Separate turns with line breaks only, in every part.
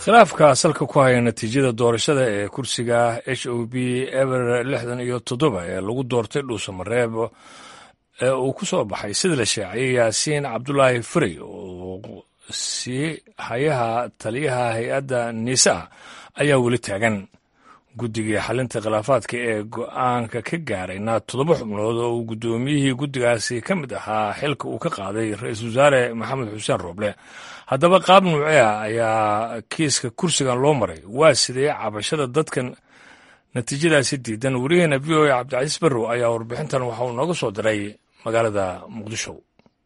khilaafka salka ku haya natiijada doorashada ee kursiga h o b eber lixdan iyo toddoba ee lagu doortay dhuusamareeb ee uu ku soo baxay sida la shaaciyay yaasiin cabdulaahi frey oo sii hayaha taliyaha hay-adda niisa ayaa weli taagan guddigii xalinta khilaafaadka ee go-aanka ka gaarayna toddoba xubnood oo uu guddoomiyihii guddigaasi ka mid ahaa xilka uu ka qaaday ra-iisul wasaare maxamed xuseen rooble haddaba qaab nuucea ayaa kiiska kursigan loo maray waa sidee cabashada dadkan natiijadaasi diidan weriyaheena v o a cabdicasiis barrow ayaa warbixintan waxa uu nooga soo diray magaalada muqdisho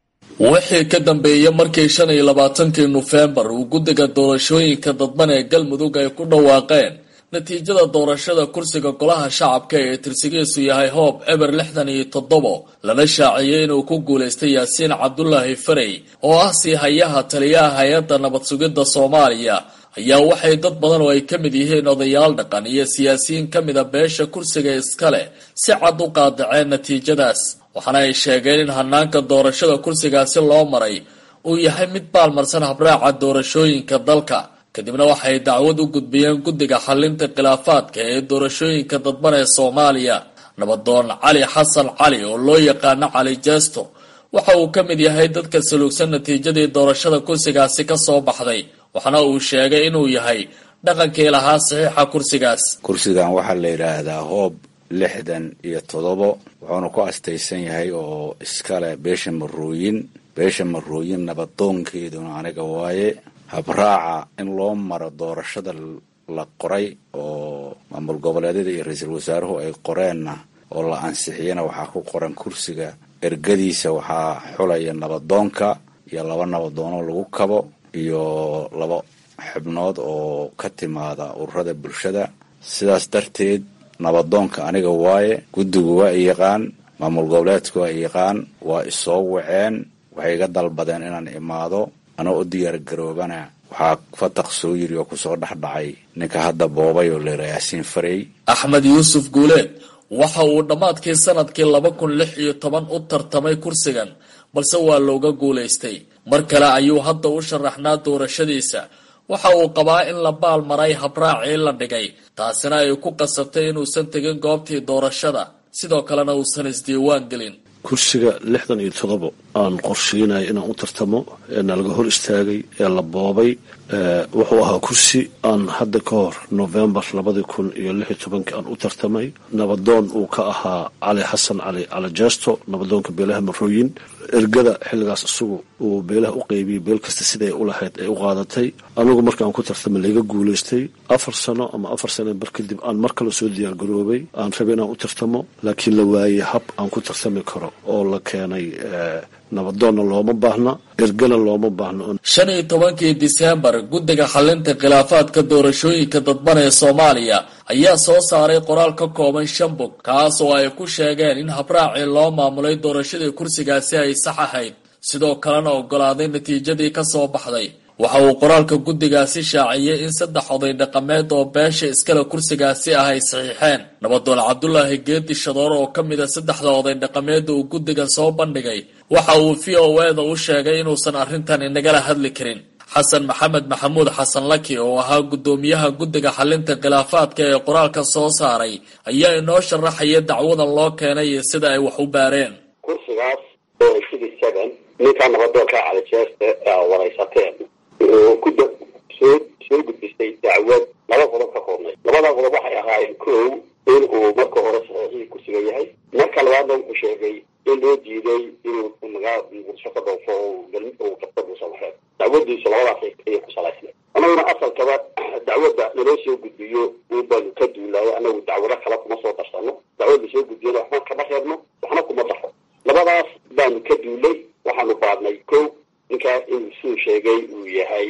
wixii ka dambeeyey markii shan iyo labaatankii nofembar uu guddiga doorashooyinka dadban ee galmudug ay ku dhawaaqeen natiijada doorashada kursiga golaha shacabka ee tirsigiisu yahay hoob eber lixdan iyo toddobo lana shaaciyey inuu ku guulaystay yaasiin cabdulaahi farey oo ah sii hayaha taliyaha hay-adda nabad sugidda soomaaliya ayaa waxay dad badan oo ay ka mid yihiin odayaal dhaqan iyo siyaasiyiin ka mida beesha kursiga iskale si cad u qaadaceen natiijadaas waxaana ay sheegeen in hanaanka doorashada kursigaasi loo maray uu yahay mid baalmarsan habraaca doorashooyinka dalka kadibna waxay dacwad u gudbiyeen guddiga xalinta khilaafaadka ee doorashooyinka dadban ee soomaaliya nabadoon cali xasan cali oo loo yaqaano cali jeesto waxa uu ka mid yahay dadka saluugsan natiijadii doorashada kursigaasi ka soo baxday waxaana uu sheegay inuu yahay dhaqankii lahaa saxiixa kursigaas
kursigan waxaa la yidhaahdaa hoob lixdan iyo toddobo wuxuuna ku astaysan yahay oo iskale beesha marooyin beesha marooyin nabadoonkeeduna aniga waaye habraaca in loo maro doorashada la qoray oo maamul goboleedyada iyo ra-iisul wasaaruhu ay qoreenna oo la ansixiyana waxaa ku qoran kursiga ergadiisa waxaa xulaya nabadoonka iyo laba nabadoonoo lagu kabo iyo laba xubnood oo ka timaada ururada bulshada sidaas darteed nabadoonka aniga waaye guddigu waa i yaqaan maamul goboleedku waa i yaqaan waa isoo waceen waxay iga dalbadeen inaan imaado anoo u diyaar garoobana waxaa fataq soo yiri oo kusoo dhexdhacay ninka hadda boobay oo leera yaasiin farey
axmed yuusuf guuleed waxa uu dhammaadkii sanadkii laba kun lix iyo toban u tartamay kursigan balse waa looga guulaystay mar kale ayuu hadda u sharaxnaa doorashadiisa waxa uu qabaa in la baal maray habraacii la dhigay taasina ay ku qasabtay inuusan tegin goobtii doorashada sidoo kalena uusan isdiiwaan gelin
kursiga lixdan iyo todobo aan qorsheynaya inaan u tartamo ee nalaga hor istaagay ee la boobay wuxuu ahaa kursi aan hadda ka hor novembar labadii kun iyo lix iyo tobankii aan u tartamay nabadoon uu ka ahaa cali xasan cali cali jeesto nabadoonka beelaha marooyin ergada xilligaas isagu uu beelaha u qeybiyey beel kasta siday u lahayd ay u qaadatay anigu markaan ku tartamay layga guulaystay afar sano ama afar sano bar kadib aan mar kale soo diyaar garoobay aan rabay inaan u tartamo laakiin la waayey hab aan ku tartami karo oo la keenay nabadoonna looma baahna ergana looma baahna
shan iyo tobankii diseembar guddiga xalinta khilaafaadka doorashooyinka dadban ee soomaaliya ayaa soo saaray qoraal ka kooban shan bog kaas oo ay ku sheegeen in habraacii loo maamulay doorashadii kursigaasi ay sax ahayd sidoo kalena ogolaaday natiijadii ka soo baxday waxa uu qoraalka guddigaasi shaaciyey in saddex oday dhaqameed oo beesha iskale kursigaasi ah ay saxiixeen nabadoon cabdulaahi geedi shadoor oo ka mid a saddexda oday dhaqameeda uu guddigan soo bandhigay waxa uu v o eda u sheegay inuusan arrintan inagala hadli karin xasan maxamed maxamuud xasan laki oo ahaa guddoomiyaha guddiga xalinta khilaafaadka ee qoraalka soo saaray ayaa inoo sharaxaya dacwadan loo keenay iyo sida ay wax u baareen
kursigaas oo sidii seven ninkaa nabadoonka calijeeste waraysateen wuxuu ku soo soo gudbistay dacwad laba qodob ka koobnay labada qodob waxay ahaayeen kow in uu marka hore saxiixihii kursiga yahay marka labaadna wuxuu sheegay in loo diiday inuu magaa muqdisho ka dhoofo uu qabta buusamaxeed dacwadiisu labadaas ayay ku salaysnay annaguna asalkaba dacwadda naloo soo gudbiyo un baanu ka duulaayo annagu dacwado kale kuma soo darsano dacwadda soo gudbiyana waxba kama reebno waxna kuma daxo labadaas baanu ka duulay waxaanu baadnay kow ninkaa inuu suu sheegay uu yahay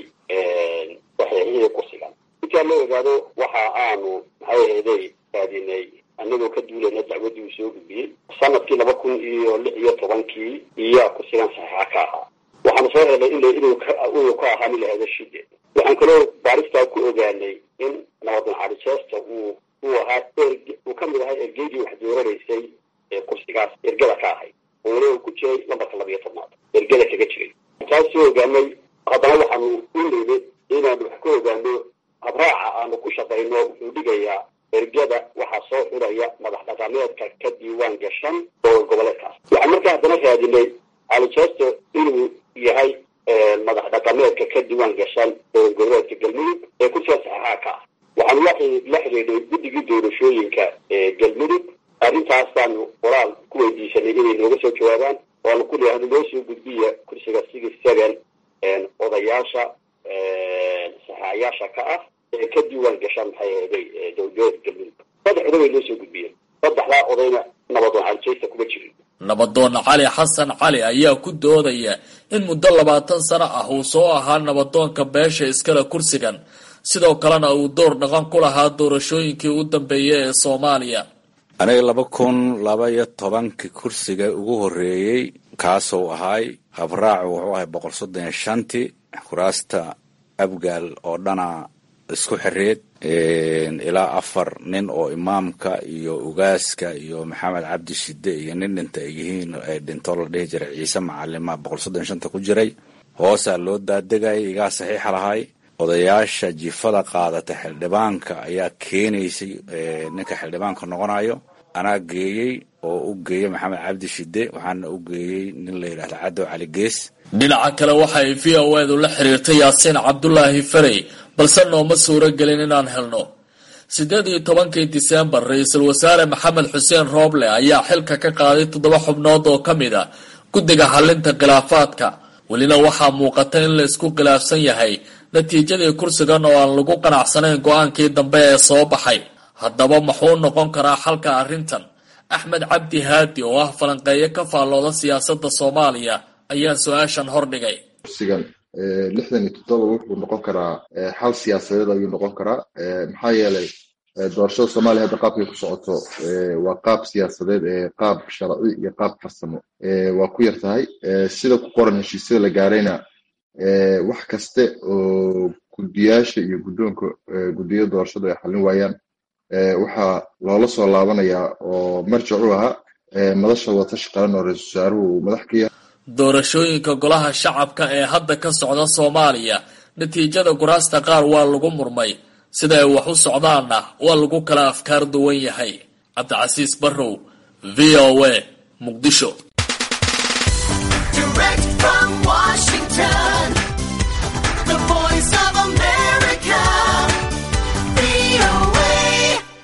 saxiixihii kursigan intaa loo ogaado waxa aanu maxay ahayday raadinay anagoo ka duulayna dacwaddii uu soo gudbiyey sanadkii laba kun iyo lix iyo tobankii iyaa kursigan saxiixa ka ahaa waxaanu soo helnay in inuu inuu ka ahaa nin lahahdo shide waxaan kaloo baaristaa ku ogaanay in nabadoon calijeesta uu uu ahaa erg uu ka mid ahaa ergeydii wax dooranaysay ee kursigaas ergada ka ahayd oo weli uu ku jiray lambarka laba iyo tobnaad ergada kaga jiray taas soo ogaanay haddana waxaanu u leynay inaanu wax ka ogaano habraaca aanu ku shaqayno wuxuu dhigayaa ergada waxaa soo xuraya madax dhaqameedka ka diiwaan gashan dowlad goboleedkaas waxaan markaa haddana raadinay calijesto inuu yahay madax dhaqameedka ka diiwaan gashan dowlad goboleedka galmudug ee kursiga saxeixaa ka ah waxaanu la xidhiidhay guddigii doorashooyinka ee galmudug arrintaasaanu qoraal ku weydiisanay inay nooga soo jawaabaan oanu ku leeyahay noo soo gudbiya kursiga six seven odayaasha saxaayaasha ka ah ee ka diiwaan gashaan maxay ahaday dowladgoboleedka galmudug saddex oday bay noo soo gudbiyeen saddexdaa odayna nabadoon calijeysta kuma jirin
nabadoon cali xasan cali ayaa ku doodaya in muddo labaatan sano ah uu soo ahaa nabadoonka beesha iskale kursigan sidoo kalena uu door dhaqan ku lahaa doorashooyinkii u dambeeyay ee soomaaliya
aniga laba kun laba iyo tobankii kursiga ugu horreeyey kaasuu ahaay habraacu wuxuu ahay boqol soddon iyo shantii kuraasta abgaal oo dhana isku xireed ilaa afar nin oo imaamka iyo ugaaska iyo maxamed cabdi shide iyo nin dhinta ay yihiin ay dhintoo la dhihi jiray ciise macalima boqol soddon iyo shanta ku jiray hoosaa loo daadegayay igaa saxiixa lahay odayaasha jifada qaadata xildhibaanka ayaa keenaysay ninka xildhibaanka noqonayo anaa geeyey oo u geeyey maxamed cabdi shide waxaana u geeyey nin la yidhahda cadow cali gees
dhinaca kale waxa ay v o edu la xiriirtay yaasiin cabdulaahi farey balse nooma suuro gelin inaan helno siddeed iyo tobankii disembar ra-iisul wasaare maxamed xuseen rooble ayaa xilka ka qaaday toddoba xubnood oo ka mid a guddiga xalinta khilaafaadka welina waxaa muuqata in la isku khilaafsan yahay natiijadii kursigan oo aan lagu qanacsanayn go-aankii dambe ee soo baxay haddaba muxuu noqon karaa xalka arrintan axmed cabdi haadi oo ah falanqeeyo ka faallooda siyaasadda soomaaliya ayaa su-aashan hordhigay
kursigan lixdan iyo toddoba wuxuu noqon karaa xal siyaasadeed ayuu noqon karaa maxaa yeelay doorashada soomaaliya hadda qaabkay ku socoto waa qaab siyaasadeed qaab sharci iyo qaab farsamo waa ku yar tahay sida ku qoran heshiisyada la gaarayna wax kaste oo guddiyaasha iyo guddoonka guddiyada doorashada ay xallin waayaan waxaa loola soo laabanayaa oo marjac u ahaa madasha watashi qaran oo ra-iisul wasaaruhu uu madax ka yahay
doorashooyinka golaha shacabka ee hadda ka socda soomaaliya natiijada kuraasta qaar waa lagu murmay sida ay wax u socdaanna waa lagu kala afkaar duwan yahay cabdicasiis barrow v o a muqdisho
Direct from Washington.